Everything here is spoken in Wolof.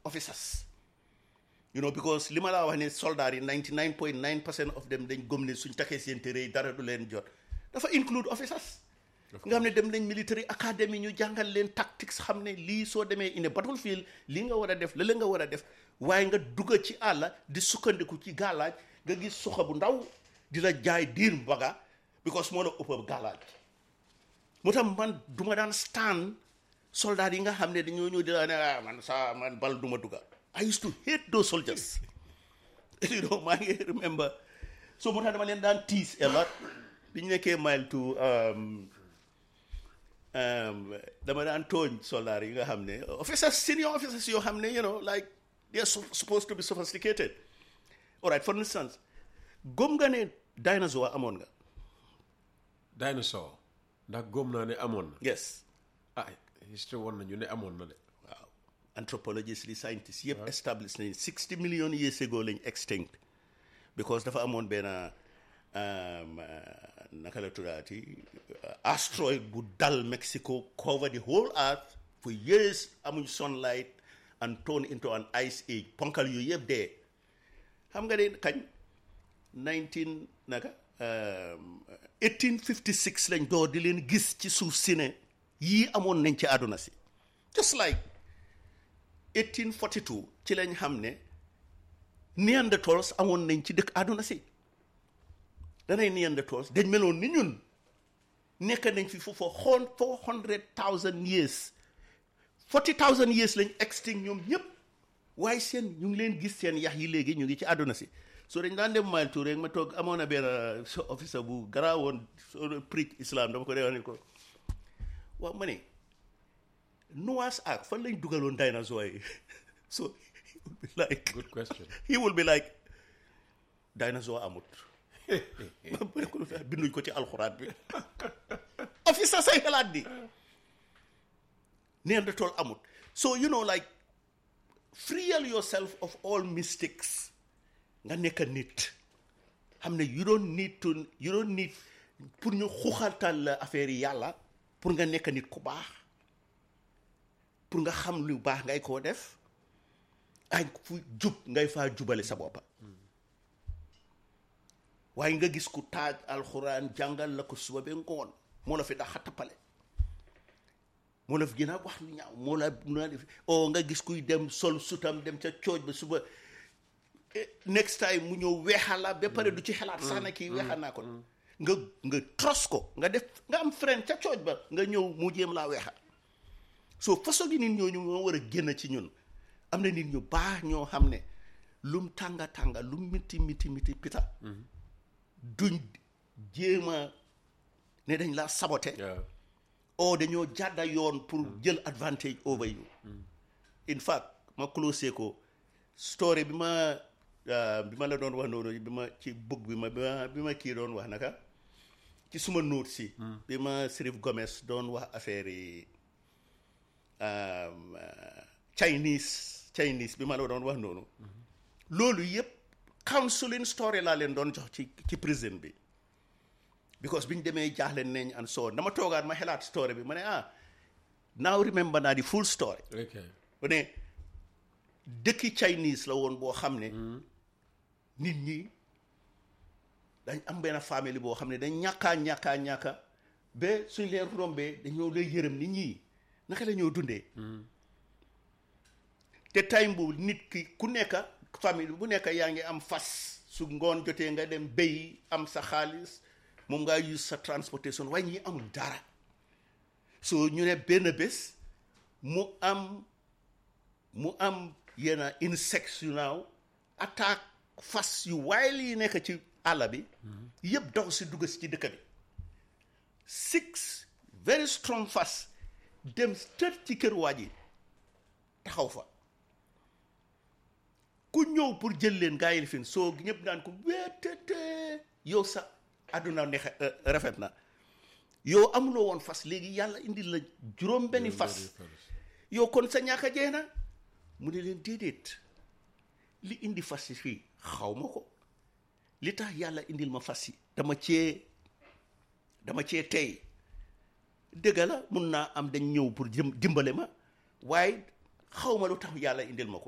officers you know because li ma laa wax ne soldats yi 99 point 9 percent of them dañ gëm ne suñ takkee seen téere yi dara du leen jot dafa include officers nga xam ne dem nañ military academy ñu jàngal leen tactics xam ne lii soo demee in a battlefield lii nga war a def lële nga war a def waaye nga dugga ci àll di sukkandiku ci gàllaaj nga gis suxa bu ndaw di la jaay diir mbaga because moo la ëpp gàllaaj moo tax man du ma daan stand soldat yi nga xam ne dañoo ñëw di la ne ah man sa man bal du ma dugga I used to hate those soldiers you know maa ngi remember so moo tax dama leen daan tease a lot bi ñu nekkee mile to um, um, dama daan tooñ soldat yi nga xam ne officers senior officers yoo xam ne you know like they are su- supposed to be sophisticated all right for instance gëm nga ne dinosaure amoon nga dinosaur ndax góom naa ne amoon na yes ah history woon nañu ne amoon na de waaw anthropologists li scientists yëpp establish nañ sixty million years ago lañ extinct because dafa amoon benn um, uh, naka la tuddaati uh, asteroid bu dal Mexico cover the whole earth for years amuñ sunlight and turn into an ice age ponkal yooyu yëpp dee xam nga ne kañ 19 naka um, 1856 lañ door di leen gis ci suuf si ne yii amoon nañ ci àdduna si just like 1842 ci lañ xam ne Neanderthals amoon nañ ci dëkk àdduna si danay Neanderthals dañ meloon ni ñun nekk nañ fi fu for xon four hundred thousand years forty thousand years lañ extinct ñoom ñëpp waaye seen ñu ngi leen gis seen yax yi léegi ñu ngi ci àdduna si so dañ daan dem mile tour rek ma toog amoon na benn so officer bu garaawoon soo preach islam dama ko dee wax ne ko waaw ma ne Noah's Ark fan lañ dugaloon dinosaure yi so he will be like good question he will be like dinosaure amut ma ne ko lu tax binduñ ko ci alxuraan bi officer say xalaat di Neanderthal amut so you know like free yourself of all mistakes nga nekk nit xam ne you don't need to you don't need pour ñu xuxaltal la affaire yi yàlla pour nga nekk nit ku baax pour nga xam lu baax ngay koo def ay fu jub ngay faa jubale sa boppa waaye nga gis ku taaj alxuraan jàngal la ko suba ba ngoon moo la fi dax xattapale moo la fi gën a wax lu ñaaw moo la moo la def o nga gis kuy dem sol sutam dem ca cooj ba suba eh, next time mu ñëw weexal la ba pare du ci xalaat sax na kii weexal naa ko nga nga tros ko nga def nga am friend ca cooj ba nga ñëw mu jéem laa weexal so façon gi nit ñooñu moo war a génn ci ñun am na nit ñu baax ñoo xam ne lum tànga tànga lum miti miti miti pita duñ jéem a ne dañ laa sabote waaw o dañoo jàdda yoon pour jël advantage over you in fact ma closé ko story bi ma ah, bi ma la doon wax noonu bi ma ci book bi ma bi ma bi ma kii doon wax naka ci suma note si bi ma Sirif Gomez doon wax affaire yi um, ah, Chinese Chinese bi ma la doon wax noonu loolu yëpp counseling story laa leen doon jox ci ci prison bi because biñ demee jaaxle nañ and so on dama toogaat ma xelaat story bi ma ne ah now remember naa di full story ok bu ne dëkki Chinese la woon boo xam ne nit ñi dañ am benn famille boo xam ne dañ ñàkkaa ñàkkaa ñàkka ba suñ leen rombee dañoo lay yërëm nit ñi naka la ñoo dundee te time bu nit ki ku nekk famille bu nekk yaa ngi am fas su ngoon jotee nga dem béy am sa xaalis moom ngaa use sa transportation waaye ñi amul dara so ñu ne benn bés mu am mu am yenn insectes yu naaw attaque fas yu waaye lii nekk ci àll bi yëpp daw si dugg si ci dëkk bi six very strong fas dem tët ci kër waa ji taxaw fa ku ñëw pour jël leen gaa yi fin soo ñëpp naan ko wéetete yow sa àdduna neex rafet na yow amuloo woon fas léegi yàlla indi la juróom benni fas yow kon sa ñàkk a jeex na mu ne leen déedéet li indi fas yi fii xaw ma ko li tax yàlla indil ma fas yi dama cee dama cee tey dëgg la mun naa am dañ ñëw pour jëm dimbale ma waaye xaw ma lu tax yàlla indil ma ko